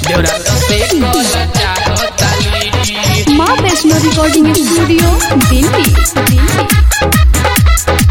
देवरा तो से कल चाहता लीटी माँ वैष्णो रिकॉर्डिंग स्टूडियो दिल्ली दिल्ली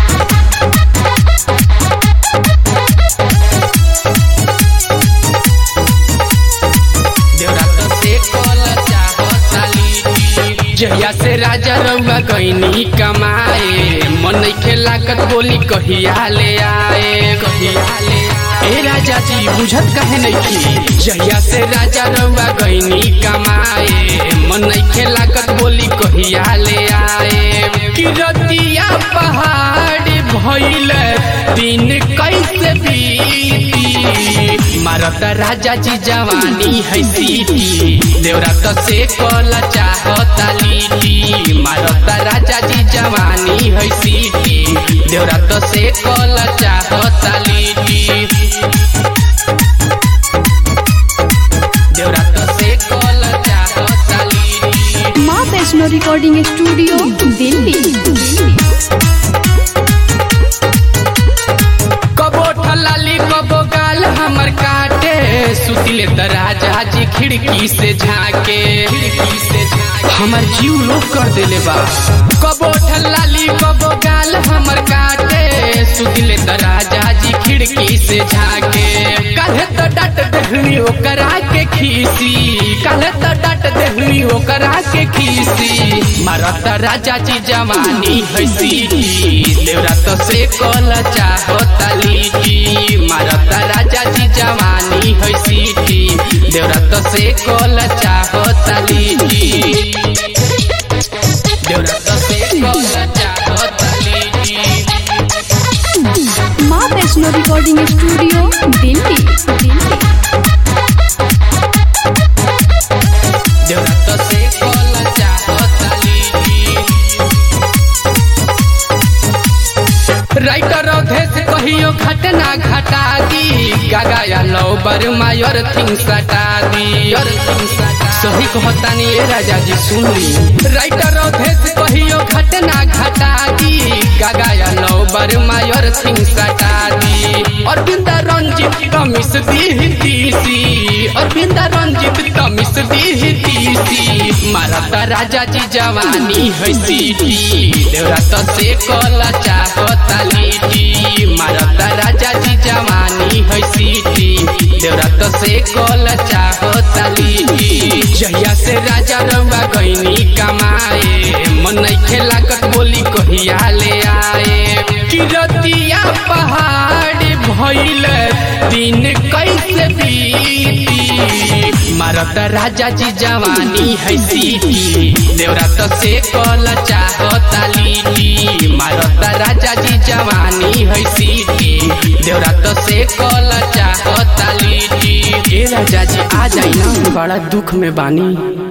देवरा तो से कल चाहता लीटी जहिया से राजा रउआ गईनी कमाए मन के लागत बोली कहिया ले आए कहिया ले आए ए राजा जी बुझत कहे नहीं जहिया से राजा रउआ गईनी कमाए मन के लागत बोली कहिया ले आए किरतिया पहाड़ भइल दिन कैसे बीती मारत राजा जी जवानी है सीटी देवरा तो से कल चाहता लीटी मारत राजा जी जवानी है सीटी देवरा तो से कल चाहता लीटी देवरा तो से कल चाहता लीटी माँ वैष्णो रिकॉर्डिंग स्टूडियो दिल्ली दिल्ली कबो ठलाली कबो गाल हमर काटे सुतिले त राजा जी खिड़की से झाके खिड़की से झाके हमर जीव लोग कर देले बा कबो ठलाली कबो गाल हमर काटे सुतिले त राजा जी खिड़की से झाके काहे त डाट देहनी ओकरा के खीसी काहे त डाट देहनी ओकरा के खीसी मारत राजा जी जवानी है सीटी देवरा तो से कल चाहता लीटी मारत राजा जी जवानी है सीटी देवरा तो से कल चाहता लीटी देवरा तो से कल चाहता लीटी माँ वैष्णो रिकॉर्डिंग स्टूडियो दिल्ली दिल्ली देवरा तो से कल चाहता लीटी राइटर अवधेश कहियो घटना घटा दी गागा या लो बर्मा योर थिंग सटा दी योर थिंग सटा सही कहतानी ए राजा जी सुन ली राइटर अवधेश कहियो घटना घटा दी गागा या लो बर्मा योर थिंग सटा दी अरविंद रंजित कमिस दी तीसी अरविंद रंजित कमिस दी तीसी मारत राजा जी जवानी है सीटी देवरा तो से कल चाहता लीटी मारत राजा जी जवानी है सीटी देवरा तो से कल चाहता लीटी जहिया से राजा रउआ गईनी कमाए मन के लागत बोली कहिया ले आए किरतिया पहाड़ भइल दिन कैसे बीती मारत राजा जी जवानी है सीटी देवरा तो से कल चाहता लीटी मारत राजा जी जवानी है सीटी देवरा तो से कल चाहता लीटी ए राजा जी आ जाई ना बड़ा दुख में बानी